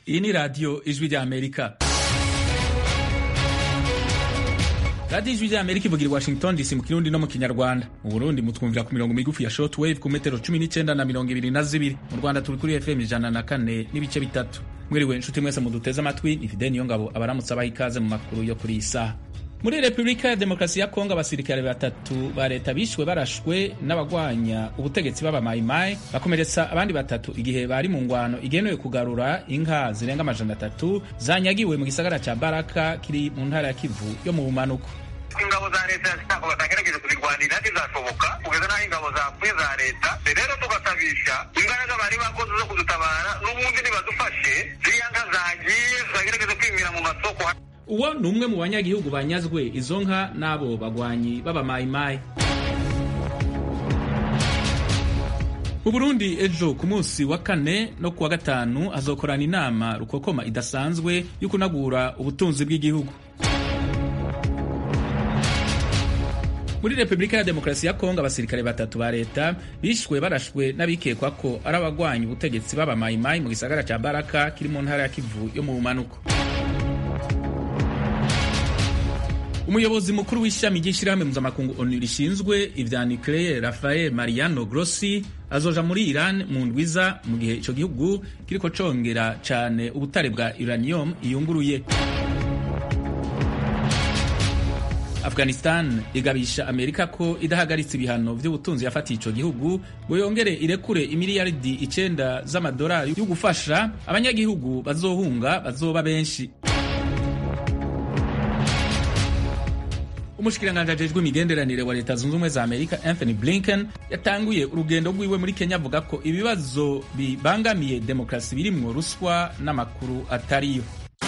iyi ni radiyo ijwi rya amerika radiyo ijwi rya amerika ivugira i washington dc mu kirundi no mu kinyarwanda mu burundi mutwumvira ku mirongo migufi ya short wave ku metero cumi n'icyenda na mirongo ibiri na zibiri mu rwanda turi kuri fm ijana na kane n'ibice bitatu mwiriwe inshuti mwese muduteze amatwi ni fide niyo ngabo abaramutse abaha ikaze mu makuru yo kuri iyi saha muri repubulika ya demokarasi ya kongo abasirikare batatu ba leta bishwe barashwe n'abagwanya ubutegetsi b'abamayimayi bakomeretsa abandi batatu igihe bari mu ngwano igenewe kugarura inka zirenga amajana atatu zanyagiwe mu gisagara ca baraka kiri mu ntara ya kivu yo mu bumanuko ingabo za leta ntabwo batagerageje kuzirwanira ntizashoboka kugeza n'aho ingabo zapfuye za leta rero tugasabisha imbaraga bari bakoze zo kudutabara n'ubundi nibadufashe ziriya nka zagiye zagerageze kwimira mu masoko uwo ni umwe mu banyagihugu banyazwe izo nka n'abo bagwanyi b'abamayimayi mu burundi ejo ku munsi wa kane no ku wa gatanu hazokorana inama rukokoma idasanzwe yo kunagura ubutunzi bw'igihugu muri repubulika ya demokarasi ya kongo abasirikare batatu ba leta bishwe barashwe n'abikekwa ko ari abagwanya ubutegetsi b'abamayimayi mu gisagara cya baraka kiri mu ntara ya kivu yo mu bumanuko umuyobozi mukuru w'ishami ry'ishyirahamwe mpuzamakungu onu rishinzwe ivya nucleaire rafael mariano grossi azoja muri iran mu ndwiza mu gihe ico gihugu kiriko congera cane ubutare bwa uranium iyunguruye afghanistan igabisha amerika ko idahagaritse ibihano vy'ubutunzi yafatiye ico gihugu ngo yongere irekure imiliyaridi icenda z'amadolari yo gufasha abanyagihugu bazohunga bazoba benshi umushikiranganji ajejwe imigenderanire wa leta zunze ubumwe za amerika anthony blinken yatanguye urugendo rwiwe muri kenya avuga ko ibibazo bibangamiye demokarasi birimwo ruswa n'amakuru atariyo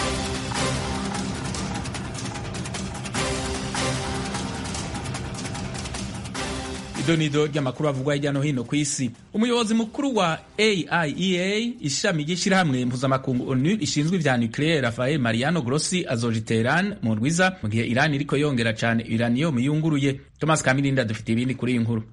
idonido ry'amakuru avugwa hirya no hino ku isi umuyobozi mukuru wa aiea ishami ry'ishyirahamwe mpuzamakungu onu rishinzwe ivya nucleaire rafael mariano grossi azoja i teheran mu rwiza mu gihe irani iriko yongera cane uranium yunguruye thomas kamirinda dufite ibindi kuri iyi nkuru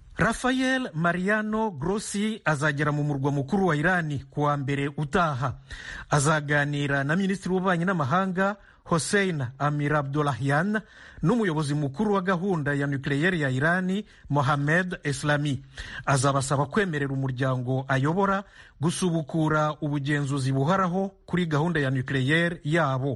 rafael mariano grossi azagera mu murwa mukuru wa irani ku wa mbere utaha azaganira na minisitiri w'ububanyi n'amahanga hossein amir abdollahian n'umuyobozi mukuru wa gahunda ya nucleaire ya irani mohamed islami azabasaba kwemerera umuryango ayobora gusubukura ubugenzuzi buhoraho kuri gahunda ya nucleaire yabo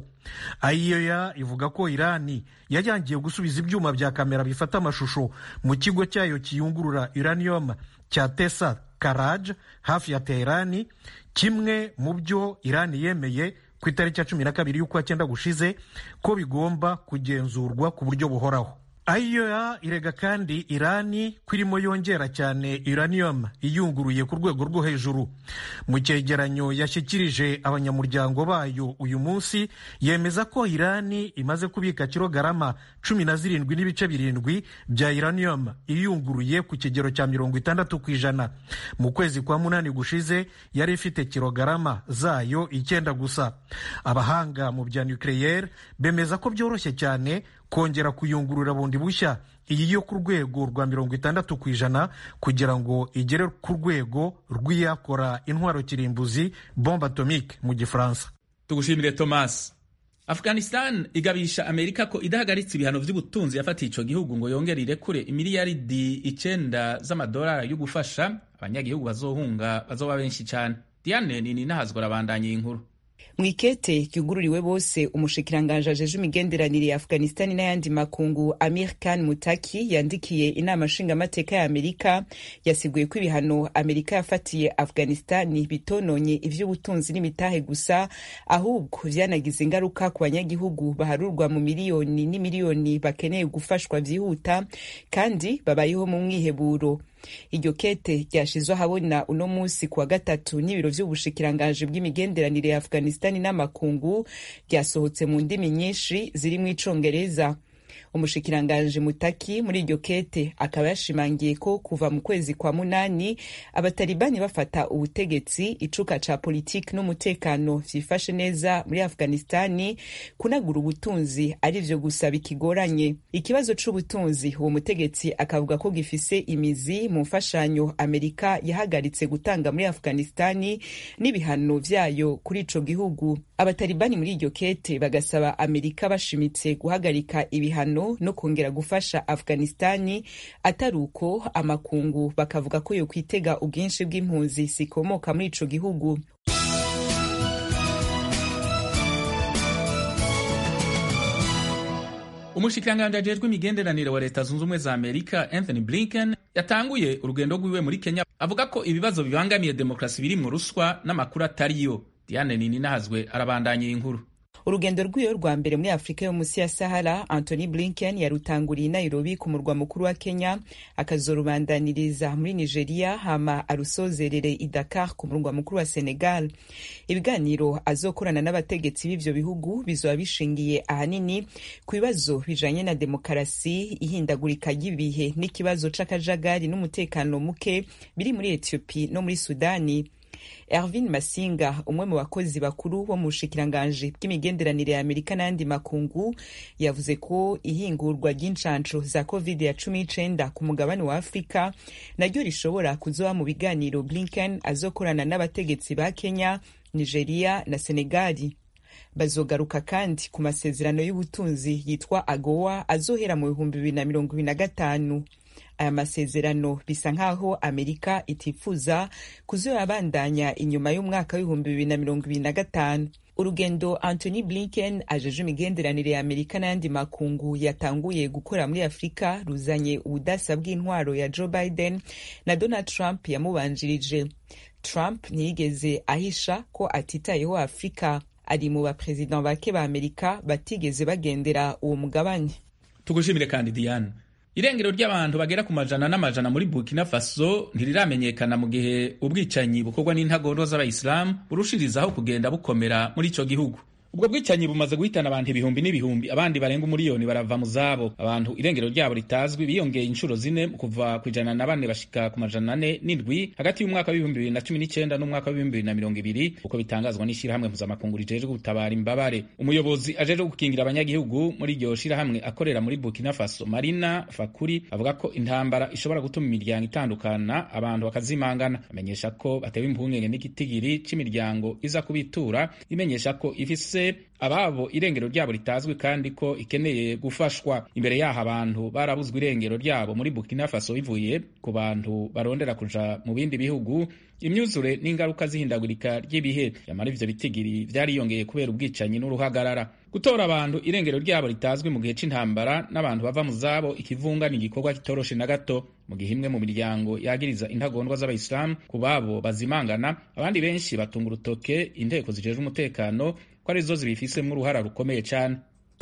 aiyoya ivuga ko irani yayangiye gusubiza ibyuma bya kamera bifata amashusho mu kigo cyayo kiyungurura uranium cya tesa karaj hafi ya teherani kimwe mu byo irani yemeye ku itariki ya cumi na kabiri y'ukwa cyenda gushize ko bigomba kugenzurwa ku buryo buhoraho ayoya irega kandi irani ko irimo yongera cyane uranium iyunguruye ku rwego rwo hejuru mu cyegeranyo yashyikirije abanyamuryango bayo uyu munsi yemeza ko irani imaze kubika kilogarama cumi na zirindwi n'ibice birindwi bya uranium iyunguruye ku kigero cya mirongo itandatu ku ijana mu kwezi kwa munani gushize yari ifite kilogarama zayo icyenda gusa abahanga mu bya nucleaire bemeza ko byoroshye cyane kongera kuyungurura bundi bushya iyi yo ku rwego rwa mirongo itandatu ku ijana kugira ngo igere ku rwego rw'iyakora intwaro kirimbuzi bombe atomique mu gifaransa tugushimire thomas afghanistan igabisha amerika ko idahagaritse ibihano vy'ubutunzi yafatiye ico gihugu ngo yongere irekure imiliyaridi icenda z'amadolari yo gufasha abanyagihugu bazohunga bazoba benshi cane diane nini nahazwa arabandanya iyi nkuru mwikete ryugururiwe bose umushikiranganji ajeje imigenderanire ya afghanistan n'ayandi makungu amir khan mutaki yandikiye inama nshingamateka ya amerika yasiguye ko ibihano amerika yafatiye afghanistan bitononye ivy'ubutunzi n'imitahe gusa ahubwo vyanagize ingaruka ku banyagihugu baharurwa mu miliyoni n'imiliyoni bakeneye gufashwa vyihuta kandi babayeho mu mwiheburo iryo kete ryashizwe ahabona uno munsi kuwa gatatu n'ibiro vy'ubushikiranganji bw'imigenderanire ya afghanistan n'amakungu ryasohotse mu ndimi nyinshi zirimwo icongereza umushikiranganji mutaki muri iryo kete akaba yashimangiye ko kuva mu kwezi kwa munani abatalibani bafata ubutegetsi icuka ca politiki n'umutekano vyifashe neza muri afghanistani kunagura ubutunzi ari vyo gusa bikigoranye ikibazo c'ubutunzi uwo mutegetsi akavuga ko gifise imizi mu mfashanyo amerika yahagaritse gutanga muri afghanistani n'ibihano vyayo kuri ico gihugu abatalibani muri iryo kete bagasaba amerika bashimitse guhagarika ibihano no kongera gufasha afghanistani atari uko amakungu bakavuga ko yo kwitega ubwinshi bw'impunzi zikomoka muri ico gihugu umushikiranganji ajejwe imigenderanire wa leta zunze ubumwe za amerika anthony blinken yatanguye urugendo rwiwe muri kenya avuga ko ibibazo bibangamiye demokarasi biri mu ruswa n'amakuru atariyo diane nininahazwe arabandanya iyi nkuru urugendo rw'iyo rwa mbere muri afurika yo munsi ya sahara anthony blinken yarutanguriye i nairobi ku murwa mukuru wa kenya akazorubandaniriza muri nigeria hama arusozerere i dakar ku murwa mukuru wa senegal ibiganiro azokorana n'abategetsi b'ivyo bihugu bizoba bishingiye ahanini ku bibazo bijanye na demokarasi ihindagurika ry'ibihe n'ikibazo c'akajagari n'umutekano muke biri muri ethiopie no muri sudani Ervin Masinga umwe mu bakozi bakuru bo mu bushikiranganji bw'imigenderanire ya Amerika n'ayandi makungu yavuze ko ihingurwa ry'incansho za covid ya cumi n'icenda ku mugabane wa Afurika naryo rishobora kuzoba mu biganiro Blinken azokorana n'abategetsi ba Kenya, Nigeria na Senegali bazogaruka kandi ku masezerano y'ubutunzi yitwa AGOA azohera mu bihumbi bibiri na mirongo ibiri na gatanu aya masezerano bisa nk'aho amerika itifuza kuzoyabandanya inyuma y'umwaka w'ibihumbi bibiri na mirongo ibiri na gatanu urugendo anthony blinken ajeje imigenderanire ya amerika n'ayandi makungu yatanguye gukora muri afurika ruzanye ubudasa bw'intwaro ya joe biden na donald trump yamubanjirije trump ntiyigeze ahisha ko atitayeho afurika ari mu baperezida bake ba amerika batigeze bagendera uwo mugabane tugushimire kandi diane irengero ry'abantu bagera ku majana n'amajana muri burkina faso ntiriramenyekana mu gihe ubwicanyi bukorwa n'intagondwa z'abayisilamu burushirizaho kugenda bukomera muri ico gihugu ubwo bwicanyi bumaze guhitana abantu ibihumbi n'ibihumbi abandi barenga umuriyoni barava mu zabo abantu irengero ryabo ritazwi biyongeye inshuro zine kuva ku ijana na bane bashika ku majana ane n'indwi hagati y'umwaka w'ibihumbi bibiri na cumi n'icenda n'umwaka w'ibihumbi bibiri na mirongo ibiri uko bitangazwa n'ishirahamwe mpuzamakungu rijejwe gutabara imbabare umuyobozi ajejwe gukingira abanyagihugu muri iryo shirahamwe akorera muri burkina faso marina fakuri avuga ko intambara ishobora gutuma imiryango itandukana abantu bakazimangana amenyesha ko batewe impungenge n'igitigiri c'imiryango iza kubitura imenyesha ko ifise ababo irengero ryabo ritazwi kandi ko ikeneye gufashwa imbere yaho abantu barabuzwa irengero ryabo muri burkina faso bivuye ku bantu barondera kuja mu bindi bihugu imyuzure n'ingaruka z'ihindagurika ry'ibihe yamara ivyo bitigiri vyariyongeye kubera ubwicanyi n'uruhagarara gutora abantu irengero ryabo ritazwi mu gihe c'intambara n'abantu bava mu zabo ikivunga ni igikorwa kitoroshe na gato mu gihe imwe mu miryango yagiriza intagondwa z'abayisilamu ku babo bazimangana abandi benshi batunga urutoke inteko zijejwe umutekano ko arizo zibifisemo uruhara rukomeye cyane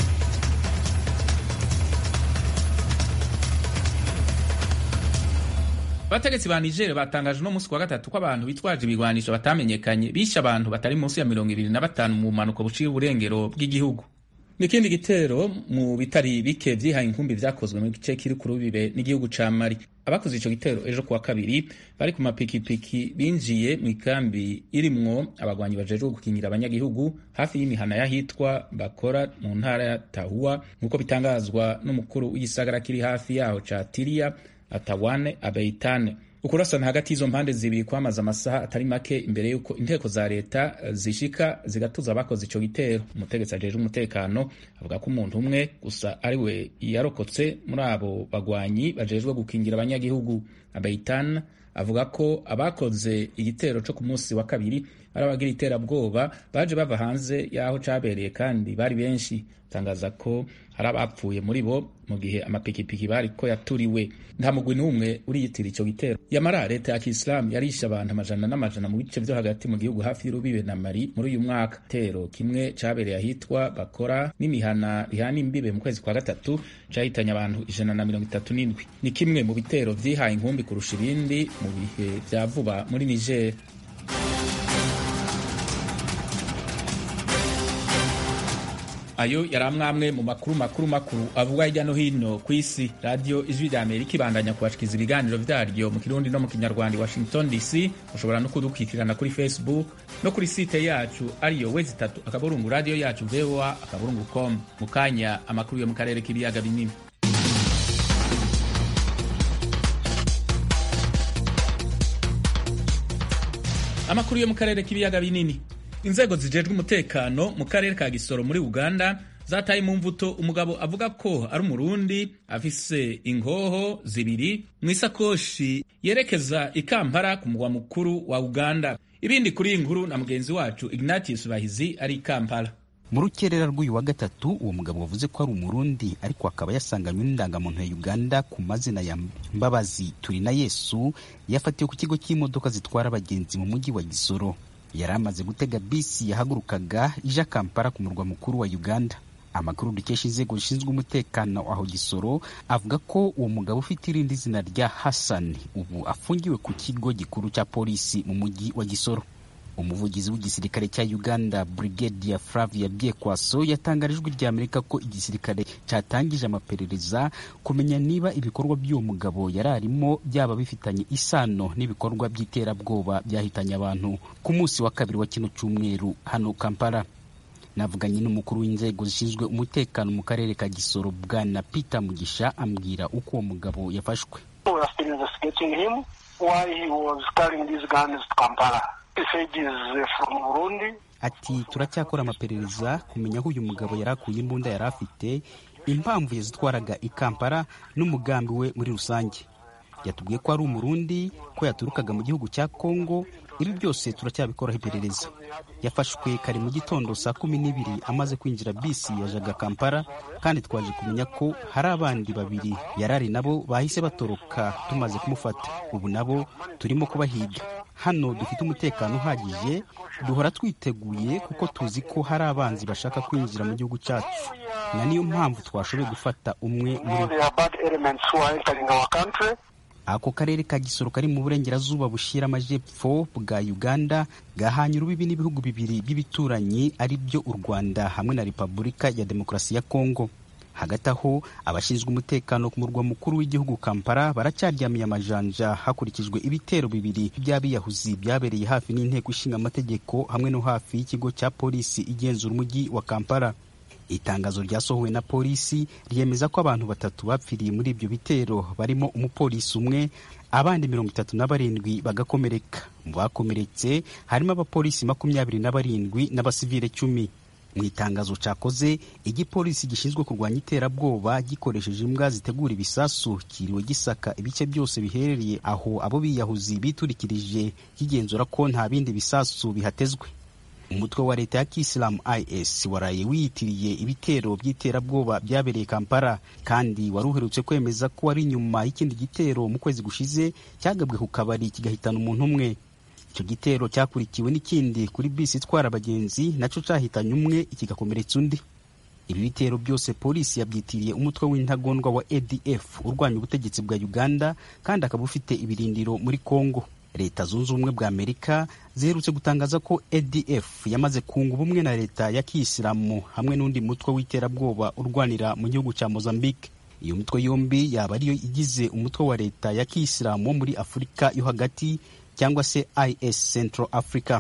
abategetsi ba niger batangaje uno munsi wa gatatu ko abantu bitwaje ibigwanisho batamenyekanye bishe abantu batari munsi ya mirongo ibiri na batanu mu mpanuka buciye uburengero bw'igihugu n'ikindi gitero mu bitari bike vyihaye inkumbi vyakozwe mu gice kiri ku rubibe n'igihugu ca mali abakoze ico gitero ejo kuwa kabiri bari ku mapikipiki binjiye mu ikambi irimwo abagwanyi bajejwe gukingira abanyagihugu hafi y'imihana y'ahitwa bakora mu ntara ya tahuwa nk'uko bitangazwa n'umukuru w'igisagara kiri hafi yaho ca tiriya atawane abeitane ukurasana hagati y'izo mpande zibiri kwamaze amasaha atari make imbere y'uko inteko za leta zishika zigatuza abakoze ico gitero umutegetsi ajejwe umutekano avuga ko umuntu umwe gusa ari we yarokotse muri abo bagwanyi bajejwe gukingira abanyagihugu abeitan avuga ko abakoze igitero co ku munsi wa kabiri ari abagira iterabwoba baje bava hanze y'aho cabereye kandi bari benshi tangaza ko hari abapfuye muri bo mu gihe amapikipiki bari ko yaturiwe nta mugwi n'umwe uriyitira ico gitero yamara leta ya kisilamu yarishe abantu amajana n'amajana mu bice vyo hagati mu gihugu hafi y'urubibe na mari muri uyu mwaka tero kimwe cabereye ahitwa bakora n'imihana rihana imbibe mu kwezi kwa gatatu cahitanye abantu ijana na mirongo itatu n'indwi ni kimwe mu bitero vyihaye inkumbi kurusha ibindi mu bihe vya vuba muri niger ayo yari amwamwe mu makuru makuru makuru avuga hirya no hino ku isi radiyo ijwi rya amerika ibandanya kubashikiriza ibiganiro vyaryo mu kirundi no mu kinyarwanda washington dc ushobora no kudukurikirana kuri facebook no kuri site yacu ariyo wezi itatu akaburungu radiyo yacu voa akaburungu com mu kanya amakuru yo mu karere k'ibiyaga binini amakuru yo mu karere k'ibiyaga binini inzego zijejwe umutekano mu karere ka gisoro muri uganda zataye mu mvuto umugabo avuga ko ari umurundi afise ingoho zibiri mu isakoshi yerekeza i kampala ku mugwa mukuru wa uganda ibindi kuri iyi nkuru na mugenzi wacu ignatius bahizi ari i kampala mu rukerera rw'uyu wa gatatu uwo mugabo wavuze ko ari umurundi ariko akaba yasanganywe n'indangamuntu ya uganda ku mazina ya mbabazi turi na yesu yafatiwe ku kigo cy'imodoka zitwara abagenzi mu mujyi wa gisoro yari amaze gutega bisi yahagurukaga ija kampala ku murwa mukuru wa uganda amakuru dukesha inzego zishinzwe umutekano aho gisoro avuga ko uwo mugabo ufite irindi zina rya hassan ubu afungiwe ku kigo gikuru cya polisi mu mujyi wa gisoro umuvugizi w'igisirikare cya uganda brigadier flavia byekwaso yatangaje ijwi rya amerika ko igisirikare cyatangije amaperereza kumenya niba ibikorwa by'uwo mugabo yari arimo byaba bifitanye isano n'ibikorwa by'iterabwoba byahitanye abantu ku munsi wa kabiri wa kino cyumweru hano kampala navuganye n'umukuru w'inzego zishinzwe umutekano mu karere ka gisoro bwana peter mugisha ambwira uko uwo mugabo yafashwe ati turacyakora amaperereza kumenya aho uyu mugabo yari akuye imbunda yari afite impamvu yazitwaraga i kampala n'umugambi we muri rusange yatubwiye ko ari umurundi ko yaturukaga mu gihugu cya kongo ibi byose turacyabikoraho iperereza yafashwe kare mu gitondo saa kumi n'ibiri amaze kwinjira bisi yajaga kampala kandi twaje kumenya ko hari abandi babiri yarari nabo bahise batoroka tumaze kumufata ubu nabo turimo kubahiga hano dufite umutekano uhagije duhora twiteguye kuko tuzi ko hari abanzi bashaka kwinjira mu gihugu cyacu na niyo mpamvu twashoboye gufata umwe muri ako karere ka gisoro kari mu burengerazuba bushyira amajepfo bwa uganda gahanye urubibi n'ibihugu bibiri by'ibituranyi ari byo u rwanda hamwe na repubulika ya demokarasi ya kongo hagati aho abashinzwe umutekano ku murwa mukuru w'igihugu kampala baracyaryamiye amajanja hakurikijwe ibitero bibiri by'abiyahuzi byabereye hafi n'inteko ishinga amategeko hamwe no hafi y'ikigo cya polisi igenzura umujyi wa kampala itangazo ryasohowe na polisi ryemeza ko abantu batatu bapfiriye muri ibyo bitero barimo umupolisi umwe abandi mirongo itatu na barindwi bagakomereka mu bakomeretse harimo abapolisi makumyabiri na barindwi n'abasivile cumi mu itangazo cyakoze igipolisi gishinzwe kurwanya iterabwoba gikoresheje imbwa zitegura ibisasu kiriwe gisaka ibice byose biherereye aho abo biyahuzi biturikirije kigenzura ko nta bindi bisasu bihatezwe umutwe wa leta ya kisilamu is waraye wiyitiriye ibitero by'iterabwoba byabereye kampala kandi wari uherutse kwemeza ko wari inyuma y'ikindi gitero mu kwezi gushize cyagabwe ku kabari kigahitana umuntu umwe icyo gitero cyakurikiwe n'ikindi kuri bisi itwara abagenzi nacyo cyahitanye umwe kigakomeretsa undi ibi bitero byose polisi yabyitiriye umutwe w'intagondwa wa adf urwanya ubutegetsi bwa uganda kandi akaba ufite ibirindiro muri congo leta zunze ubumwe bwa amerika ziherutse gutangaza ko adf yamaze kunga ubumwe na leta ya kiyisilamu hamwe n'undi mutwe w'iterabwoba urwanira mu gihugu cya mozambique iyo mitwe yombi yaba ariyo igize umutwe wa leta ya kiyisilamu wo muri afurika yo hagati cyangwa se is central africa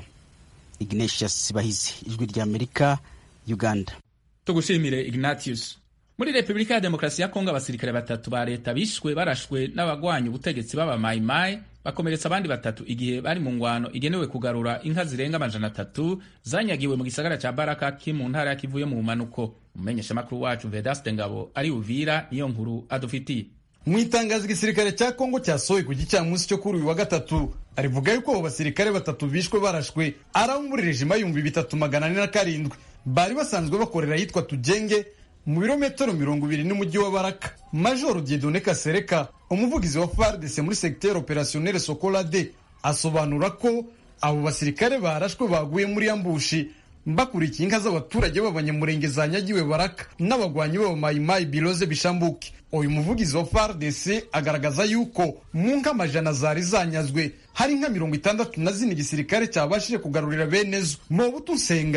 ignatius bahizi ijwi rya amerika uganda tugushimire ignatius muri repubulika ya demokarasi ya kongo abasirikare batatu ba leta bishwe barashwe n'abagwanya ubutegetsi b'abamayimayi bakomeretsa abandi batatu igihe bari mu ngwano igenewe kugarura inka zirenga amajana atatu zanyagiwe mu gisagara cya baraka ki mu ntara ya kivu yo mu bumanuko umumenyeshamakuru wacu vedaste ngabo ari uvira niyo nkuru adufitiye mu itangazo igisirikare cya kongo cyasohoye ku gicamunsi cyo kuri uyu wa gatatu arivuga yuko abo basirikare batatu bishwe barashwe ari abo muri rejima y'ibihumbi bitatu magana ane na karindwi bari basanzwe bakorera ahitwa tugenge mu birometero mirongo ibiri n'umujyi wa baraka majoro diedone kasereka umuvugizi wa fardc muri segiteri operasiyonere sokolade asobanura ko abo basirikare barashwe baguye muri ambushi bakurikiye inka z'abaturage b'abanyamurenge zanyagiwe baraka n'abagwanyi b'abamayimayi biroze bishambuke uyu muvugizi wa fardc agaragaza yuko mu nka amajana zari zanyazwe hari nka mirongo itandatu na zine igisirikare cyabashije kugarurira bene zo mobutu nsenga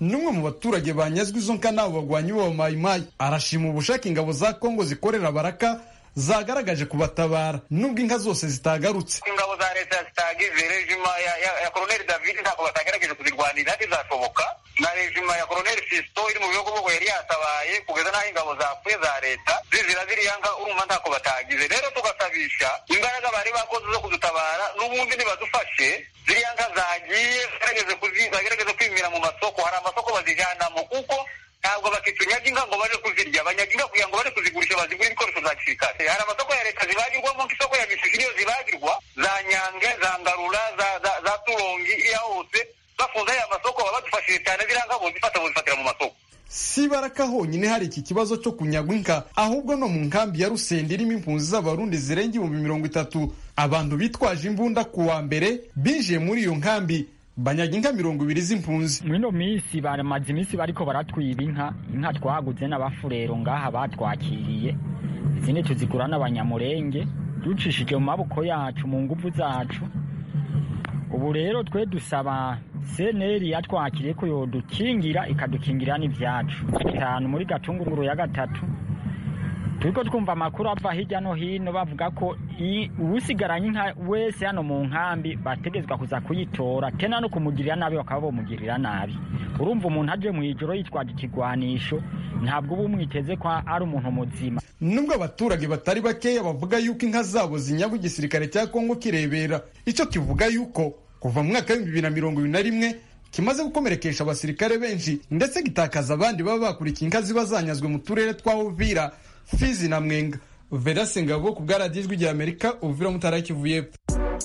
n'umwe mu baturage banyazwe izo nka n'abo bagwanyi b'abamayimayi arashima ubushake ingabo za kongo zikorera baraka zagaragaje kubatabara nubwo inka zose zitagarutse ingabo za leta zitagize rejima ya, ya, ya koroneli david ntabwo batagerageje kuzirwanira ntizashoboka na rejima ya koroneli fisto iri mu bihugu bwo yari yatabaye kugeza n'aho ingabo zapfuye za leta zizira ziriya nka urumva ntako batagize rero tugasabisha imbaraga bari bakoze zo kudutabara n'ubundi nibadufashe ziriya nka zagiye zagerageze kwimira mu masoko hari amasoko bazijanamo kuko ntabwo bakitunyaga inka ngo baje kuzirya banyaga inka kugira ngo baje kuzigurisha bazigura ibikoresho za gisirikare hari amasoko ya leta zibagirwamo nk'isoko ya misisi niyo zibagirwa za nyange za ngarura za za, za turongi iriya hose bafunze aya masoko baba badufashije cyane ziriya nka bozifata bozifatira mu masoko si baraka honyine hari iki kibazo cyo kunyagwa inka ahubwo no mu nkambi ya rusende irimo impunzi z'abarundi zirenga ibihumbi mirongo itatu abantu bitwaje imbunda ku wa mbere binjiye muri iyo nkambi banyaga inka mirongo ibiri z'impunzi mwino minsi baramaze iminsi bariko baratwiba inka inka twaguze n'abafurero ngaha batwakiriye izindi tuzigura n'abanyamurenge ducishije mu maboko yacu mu nguvu zacu ubu rero twe dusaba seneri yatwakiriye ko yodukingira ikadukingira n'ibyacu bitanu muri gatunguru ya gatatu turiko twumva amakuru ava hirya no hino bavuga ko uwusigaranye inka wese hano mu nkambi bategezwa kuza kuyitora tena no kumugirira nabi bakaba bomugirira nabi urumva umuntu aje mu ijoro yitwaje ikigwanisho ntabwo uba umwiteze ko ari umuntu muzima nubwo abaturage batari bakeya bavuga yuko inka zabo zinyagwa igisirikare cya kongo kirebera icyo kivuga yuko kuva mu mwaka w'ibihumbi bibiri na mirongo ibiri na rimwe kimaze gukomerekesha abasirikare benshi ndetse gitakaza abandi baba bakurikiye inka ziba zanyazwe mu turere twa uvira fizi na mwenga verase ngabo ku bwaradiyo ijwi rya amerika uvira mutara kivu y'epfo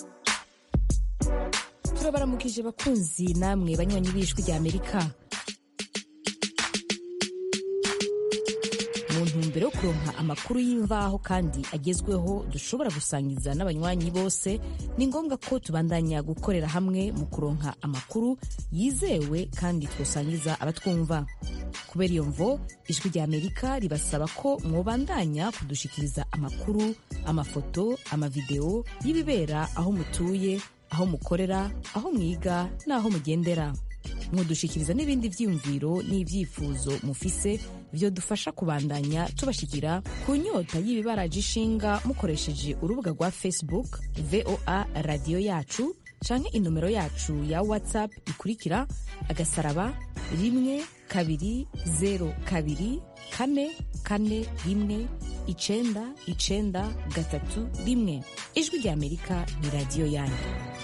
turabaramukije bakunzi namwe banywanyi b'ijwi rya amerika mu ntumbero yo kuronka amakuru y'imvaho kandi agezweho dushobora gusangiza n'abanywanyi bose ni ngombwa ko tubandanya gukorera hamwe mu kuronka amakuru yizewe kandi twosangiza abatwumva kubera iyo mvo ijwi rya amerika ribasaba ko mwobandanya kudushikiriza amakuru amafoto amavideo y'ibibera aho mutuye aho mukorera aho mwiga n'aho mugendera mwodushikiriza n'ibindi vyiyumviro n'ivyifuzo mufise vyodufasha kubandanya tubashikira ku nyota y'ibibaraje ishinga mukoresheje urubuga rwa facebook voa radiyo yacu canke inomero yacu ya whatsapp ikurikira agasaraba rimwe kabiri zero kabiri kane kane rimwe icenda icenda gatatu rimwe ijwi rya amerika ni radiyo yanyu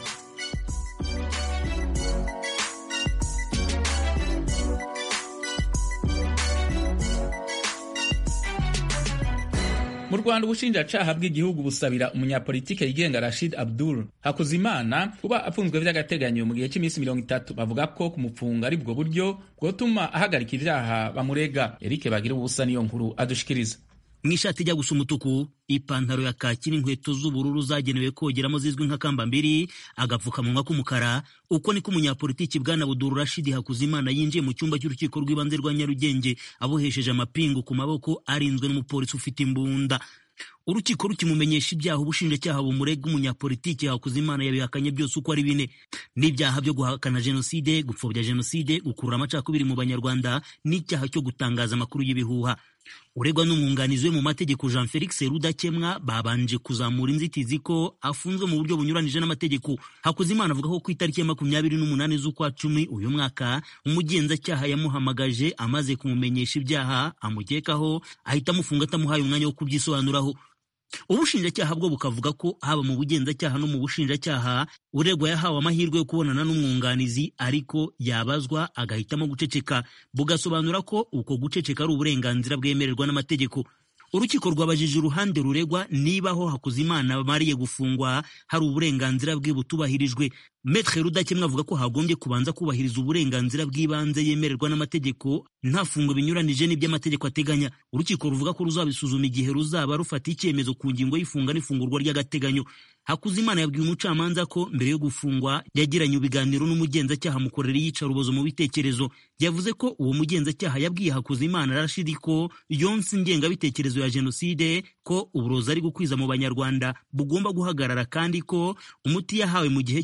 mu rwanda ubushinjacaha bw'igihugu busabira umunyapolitike yigenga rashid abdul hakuzimana kuba afunzwe vy'agateganyo mu gihe cy'iminsi mirongo itatu bavuga ko kumupfunga ari bwo buryo bwotuma ahagarika ivyaha bamurega erike bagira ubusa niyo nkuru adushikiriza mu ishati ijya gusa umutuku ipantaro ya kaki n'inkweto z'ubururu zagenewe kogeramo zizwi nka kambambiri agapfukamunwa k'umukara uko niko umunyapolitiki bwana buduru rashidi hakuzimana yinjiye mu cyumba cy'urukiko rw'ibanze rwa nyarugenge abohesheje amapingu ku maboko arinzwe n'umupolisi ufite imbunda urukiko rukimumenyesha ibyaha ubushinjacyaha bumurega umunyapolitiki hakuzimana yabihakanye byose uko ari bine n'ibyaha byo guhakana jenoside gupfobya jenoside gukurura amacakubiri mu banyarwanda n'icyaha cyo gutangaza amakuru y'ibihuha uregwa n'umwunganizi we mu mategeko jean felix rudakemwa babanje kuzamura inzitizi ko afunzwe mu buryo bunyuranije n'amategeko hakuzimana avuga ko ku itariki ya makumyabiri n'umunani z'ukwa cumi uyu mwaka umugenzacyaha yamuhamagaje amaze kumumenyesha ibyaha amukekaho ahita amufunga atamuhaye umwanya wo kubyisobanuraho ubushinjacyaha bwo bukavuga ko haba mu bugenzacyaha no mu bushinjacyaha uregwa yahawe amahirwe yo kubonana n'umwunganizi ariko yabazwa agahitamo guceceka bugasobanura ko uko guceceka ari uburenganzira bwemererwa n'amategeko urukiko rwabajije uruhande ruregwa niba aho hakuzimana bamariye gufungwa hari uburenganzira bwe butubahirijwe metre rudakemwa avuga ko hagombye kubanza kubahiriza uburenganzira bw'ibanze yemererwa n'amategeko nta fungo binyuranije n'iby'amategeko ateganya urukiko ruvuga ko ruzabisuzuma igihe ruzaba rufata icyemezo ku ngingo y'ifunga n'ifungurwa ry'agateganyo hakuzimana yabwiye umucamanza ko mbere yo gufungwa yagiranye ibiganiro n'umugenzacyaha mukorera iyicarubozo mu bitekerezo yavuze ko uwo mugenzacyaha yabwiye hakuzimana rashidi ko yonse ingengabitekerezo ya jenoside ko uburozi ari gukwiza mu banyarwanda bugomba guhagarara kandi ko umuti yahawe mu gihe cy'imyaka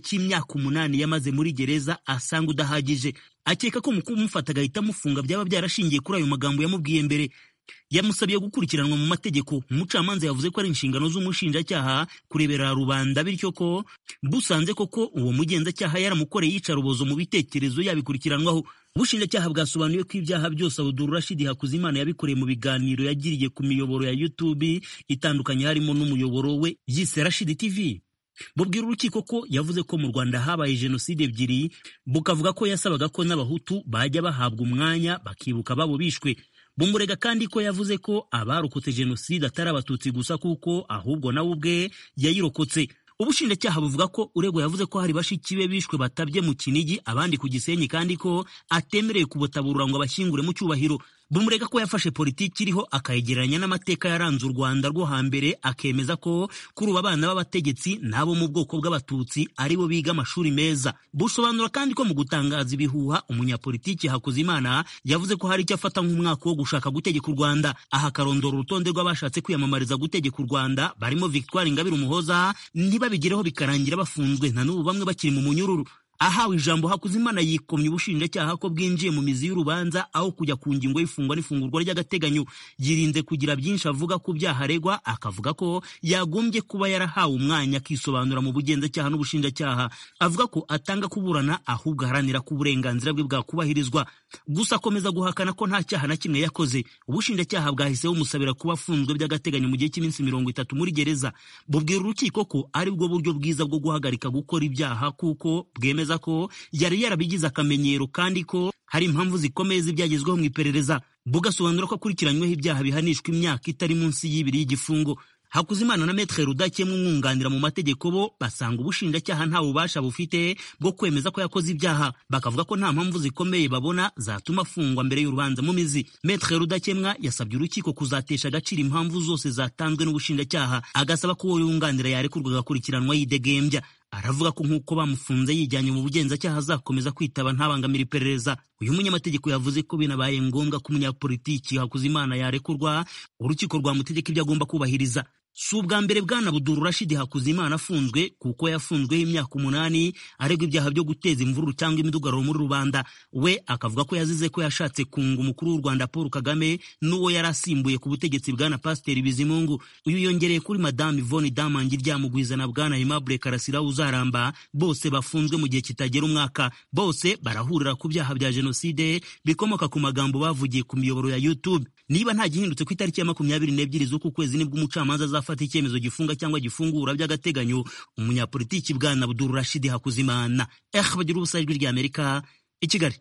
myaka umunani yamaze muri gereza asanga udahagije akeka ko mu kumufata agahita amufunga byaba byarashingiye kuri ayo magambo yamubwiye mbere yamusabye gukurikiranwa mu mategeko umucamanza yavuze ko ari inshingano z'umushinjacyaha kurebera rubanda bityo ko busanze koko uwo mugenzacyaha yaramukoreye yicarubozo mu bitekerezo yabikurikiranwaho ubushinjacyaha bwasobanuye ko ibyaha byose abuduru rashidi hakuzimana yabikoreye mu biganiro yagiriye ku miyoboro ya youtube itandukanye harimo n'umuyoboro we yise rashidi tv bubwira urukiko ko yavuze ko mu rwanda habaye jenoside ebyiri bukavuga ko yasabaga ko n'abahutu bajya bahabwa umwanya bakibuka babo bishwe bumurega kandi ko yavuze ko abarokotse jenoside atari abatutsi gusa kuko ahubwo nawe ubwe yayirokotse ubushinjacyaha buvuga ko uregwa yavuze ko hari bashiki be bishwe batabye mu kinigi abandi ku gisenyi kandi ko atemereye kubutaburura ngo abashyingure mu cyubahiro bumurega ko yafashe politiki iriho akayegeranya n'amateka yaranze u rwanda rwo hambere akemeza ko kuri ubu abana b'abategetsi n'abo mu bwoko bw'abatutsi ari bo biga amashuri meza busobanura kandi ko mu gutangaza ibihuha umunyapolitiki hakuzimana yavuze ko hari icyo afata nk'umwaka wo gushaka gutegeka u rwanda aha akarondora urutonde rw'abashatse kwiyamamariza gutegeka u rwanda barimo victoire ingabire umuhoza ntibabigereho bikarangira bafunzwe na n'ubu bamwe bakiri mu munyururu ahawe ijambo hakuzimana yikomye ubushinjacyaha ko bwinjiye mu mizi y'urubanza aho kujya ku ngingo y'ifungwa n'ifungurwa ry'agateganyo yirinze kugira byinshi avuga ku byaha aregwa akavuga ko yagombye kuba yarahawe umwanya akisobanura mu bugenzacyaha n'ubushinjacyaha avuga ko atanga kuburana ahubwo aharanira ko uburenganzira bwe bwakubahirizwa gusa akomeza guhakana ko nta cyaha na kimwe yakoze ubushinjacyaha bwahise bumusabira kuba afunzwe by'agateganyo mu gihe cy'iminsi mirongo itatu muri gereza bubwira urukiko ko ari bwo buryo bwiza bwo guhagarika gukora ibyaha kuko bwemeza ko yari yarabigize akamenyero kandi ko hari impamvu zikomeye z'ibyagezweho mu iperereza bugasobanura ko akurikiranyweho ibyaha bihanishwa imyaka itari munsi y'ibiri y'igifungo Hakuzimana na Metre Rudakemwa umwunganira mu mategeko bo basanga ubushinjacyaha nta bubasha bufite bwo kwemeza ko yakoze ibyaha bakavuga ko nta mpamvu zikomeye babona zatuma afungwa mbere y'urubanza mu mizi Metre Rudakemwa yasabye urukiko kuzatesha agaciro impamvu zose zatanzwe n'ubushinjacyaha agasaba ko uwo yunganira yarekurwa agakurikiranwa yidegembya aravuga ko nk'uko bamufunze yijyanye mu bugenzacyaha azakomeza kwitaba ntabangamira iperereza uyu munyamategeko yavuze ko binabaye ngombwa ko umunyapolitiki Hakuzimana yarekurwa urukiko rwamutegeka ibyo agomba kubahiriza si ubwa mbere bwana buduru rashidi hakuzimana afunzwe kuko yafunzweho imyaka umunani aregwa ibyaha byo guteza imvururu cyangwa imidugararo muri rubanda we akavuga ko yazize ko yashatse kunga umukuru w'u rwanda paul kagame n'uwo yari asimbuye ku butegetsi bwana pasiteri bizimungu uyu yongereye kuri madamu ivoni damangi ryamugwiza na bwana aimable karasira uzaramba bose bafunzwe mu gihe kitagera umwaka bose barahurira ku byaha bya jenoside bikomoka ku magambo bavugiye ku miyoboro ya youtube niba nta gihindutse ku itariki ya makumyabiri n'ebyiri z'uku kwezi nibwo umucamanza azafata icyemezo gifunga cyangwa gifungura by'agateganyo umunyapolitiki bwana Abdul Rashid Hakuzimana eh bagira ubusa ijwi ry'Amerika i Kigali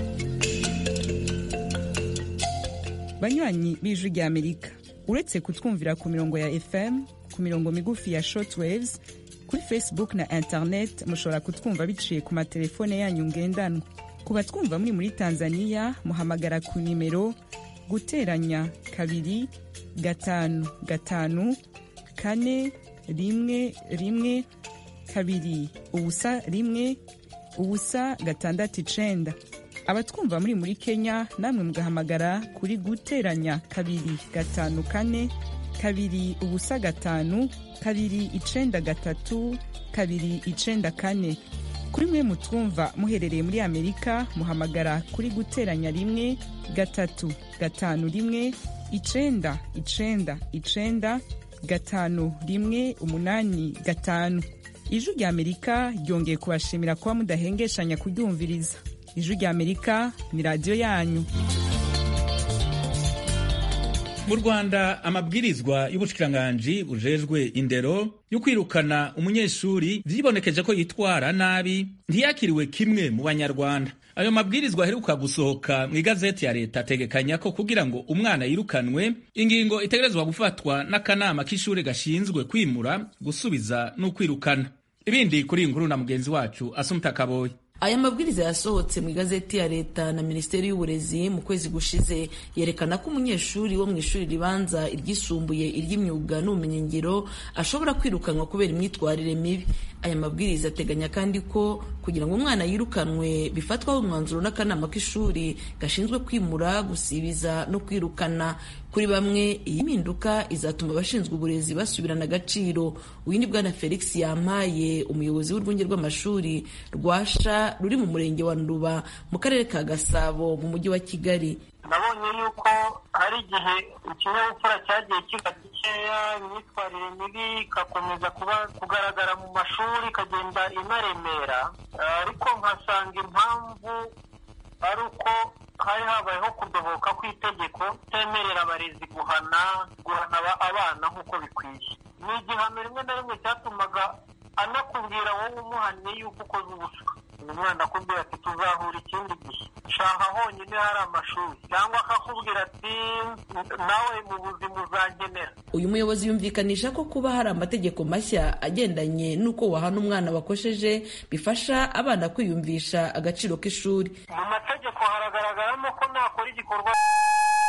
banywanyi b'ijwi ry'Amerika uretse kutwumvira ku mirongo ya FM ku mirongo migufi ya shortwaves kuri Facebook na internet mushobora kutwumva biciye ku matelefone yanyu ngendanwa ku batwumva muri muri Tanzania muhamagara ku nimero guteranya kabiri gatanu gatanu kane rimwe rimwe kabiri ubusa rimwe ubusa gatandatu icenda abatwumva muri muri kenya namwe mugahamagara kuri guteranya kabiri gatanu kane kabiri ubusa gatanu kabiri icenda gatatu kabiri icenda kane kuri mwe mutwumva muherereye muri amerika muhamagara kuri guteranya rimwe gatatu gatanu rimwe icenda icenda icenda gatanu rimwe umunani gatanu ijwi rya amerika ryongeye kubashimira kuba mudahengeshanya kuryumviriza ijwi rya amerika ni radiyo yanyu mu rwanda amabwirizwa y'ubushikiranganji bujejwe indero yo kwirukana umunyeshuri vyibonekeje ko yitwara nabi ntiyakiriwe kimwe mu banyarwanda ayo mabwirizwa aheruka gusohoka mu igazeti ya leta ategekanya ko kugira ngo umwana yirukanwe ingingo itegerezwa gufatwa n'akanama k'ishuri gashinzwe kwimura gusubiza no kwirukana ibindi kuri iyi nkuru na mugenzi wacu asumta kaboyi aya mabwiriza yasohotse mu igazeti ya leta na minisiteri y'uburezi mu kwezi gushize yerekana ko umunyeshuri wo mu ishuri ribanza iryisumbuye iry'imyuga n'ubumenyingiro ashobora kwirukanwa kubera imyitwarire mibi aya mabwiriza ateganya kandi ko kugira ngo umwana yirukanwe bifatwaho umwanzuro n'akanama k'ishuri gashinzwe kwimura gusibiza no kwirukana kuri bamwe iyi mpinduka izatuma abashinzwe uburezi basubirana agaciro uyu ni bwana felix yampaye umuyobozi w'urwunge rw'amashuri rwasha ruri mu murenge wa nduba mu karere ka gasabo mu mujyi wa kigali nabonye yuko hari igihe ikinyabupfura cyagiye kiba gikeya imyitwarire mibi igakomeza kuba kugaragara mu mashuri ikagenda inaremera ariko nkasanga impamvu ari uko hari habayeho kudohoka kw'itegeko temerera abarezi guhana guhana abana nk'uko bikwiye ni igihano rimwe na rimwe cyatumaga anakubwira wowe umuhannye yuko ukoze ubuswa uyu mwana akubwira ati tuzahura ikindi gihe shaha honyine hari amashuri cyangwa akakubwira ati nawe mu buzima uzangenera uyu muyobozi yumvikanisha ko kuba hari amategeko mashya agendanye n'uko wahana umwana wakosheje bifasha abana kwiyumvisha agaciro k'ishuri mu mategeko haragaragaramo ko nakora igikorwa